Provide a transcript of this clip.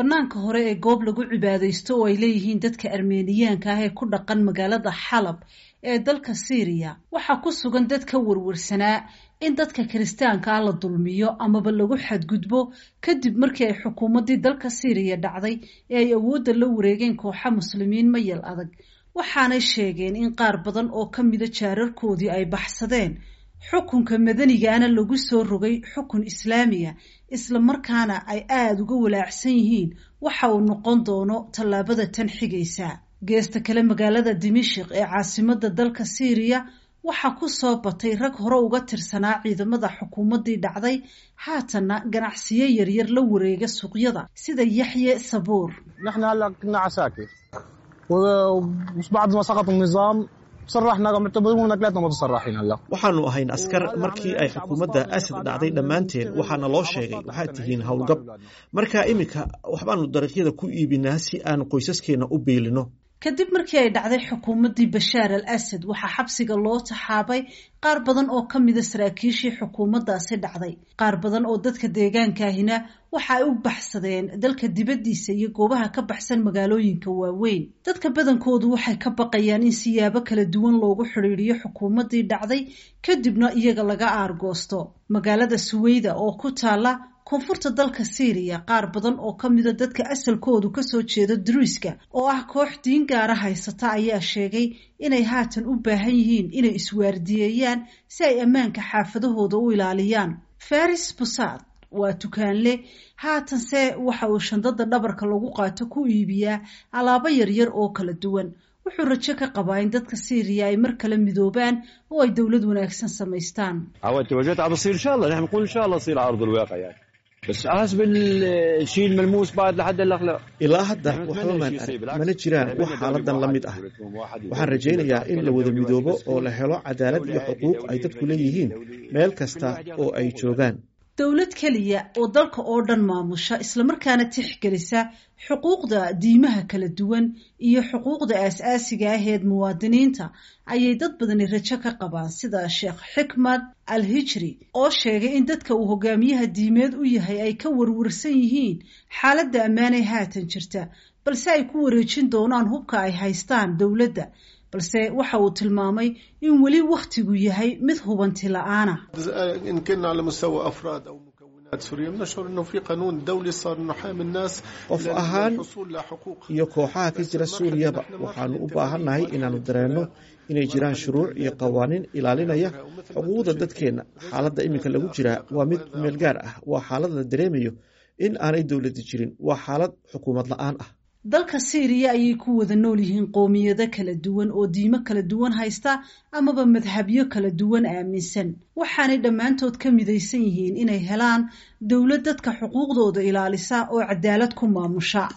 bannaanka hore ee goob lagu cibaadaysto oo ay leeyihiin dadka armeniyaanka ah ee ku dhaqan magaalada xalab ee dalka syriya waxaa ku sugan dad ka warwarsanaa in dadka kiristaanka ah la dulmiyo amaba lagu xadgudbo kadib markii ay xukuumaddii dalka syriya dhacday ee ay awoodda la wareegeen kooxa muslimiin mayal adag waxaanay sheegeen in qaar badan oo ka mida jaararkoodii ay baxsadeen xukunka madanigaana lagu soo rogay xukun islaamiya isla markaana ay aada uga walaacsan yihiin waxa uu noqon doono tallaabada tan xigaysa geesta kale magaalada dimashik ee caasimadda dalka syriya waxaa ku soo batay rag hore uga tirsanaa ciidamada xukuumaddii dhacday haatanna ganacsiyo yaryar la wareega suuqyada sida yaxye sabuur waxaanu ahayn askar markii ay xukuumadda asad dhacday dhammaanteen waxaana loo sheegay waxaad tihiin howlgab marka iminka waxbaanu dariiqyada ku iibinaa si aan qoysaskeenna u biilino kadib markii ay dhacday xukuumaddii bashaar al asad waxaa xabsiga loo taxaabay qaar badan oo ka mida saraakiishii xukuumaddaasi dhacday qaar badan oo dadka deegaankaahina waxa ay u baxsadeen dalka dibaddiisa iyo goobaha ka baxsan magaalooyinka waaweyn dadka badankoodu waxay ka baqayaan in siyaabo kala duwan loogu xidhiidhiyo xukuumaddii dhacday kadibna iyaga laga aargoosto magaalada suweyda oo ku taala koonfurta dalka syriya qaar badan oo ka mida dadka asalkoodu kasoo jeeda druiska oo ah koox diin gaara haysata ayaa sheegay inay haatan u baahan yihiin inay iswaardiyeeyaan si ay ammaanka xaafadahooda u ilaaliyaan faris busad waa tukaanle haatanse waxa uu shandada dhabarka lagu qaato ku iibiyaa alaabo yaryar oo kala duwan wuxuu rajo ka qabaa in dadka syriya ay mar kale midoobaan oo ay dowlad wanaagsan samaystaan بس حسب الشيء الملموس بعد لحد هلا لا ilaa hadda waxba maan arag mana jiraan wax xaaladan la mid ah waxaan rajaynayaa in la wada midoobo oo la helo cadaalad iyo xuquuq ay dadku leeyihiin meel kasta oo ay joogaan dowlad keliya oo dalka oo dhan maamusha islamarkaana tixgelisa xuquuqda diimaha kala duwan iyo xuquuqda aas-aasiga aheed muwaadiniinta ayay dad badani rajo ka qabaan sida sheekh xikmad al hijri oo sheegay in dadka uu hogaamiyaha diimeed u yahay ay ka warwarsan yihiin xaaladda ammaanay haatan jirta balse ay ku wareejin doonaan hubka ay haystaan dowladda balse waxa uu tilmaamay in weli wakhtigu yahay mid hubanti la-aana إن كنا على مستوى أفراد أو مكونات سوريا بنشعر أنه في قانون دولي صار نحامي الناس qof ahaan للحصول لحقوق iyo kooxaha ka jira suuriyaba waxaanu u baahannahay inaannu dareenno inay jiraan shuruuc iyo qawaaniin ilaalinaya xuquuqda dadkeenna xaaladda iminka lagu jiraa waa mid meel gaar ah waa xaalad la dareemayo in aanay dowladda jirin waa xaalad xukuumad la-aan ah dalka syriya ayay ku wada nool yihiin qoomiyado kala duwan oo diimo kala duwan haysta amaba madhabyo kala duwan aaminsan waxaanay dhammaantood ka midaysan yihiin inay helaan dowlad dadka xuquuqdooda ilaalisa oo cadaalad ku maamusha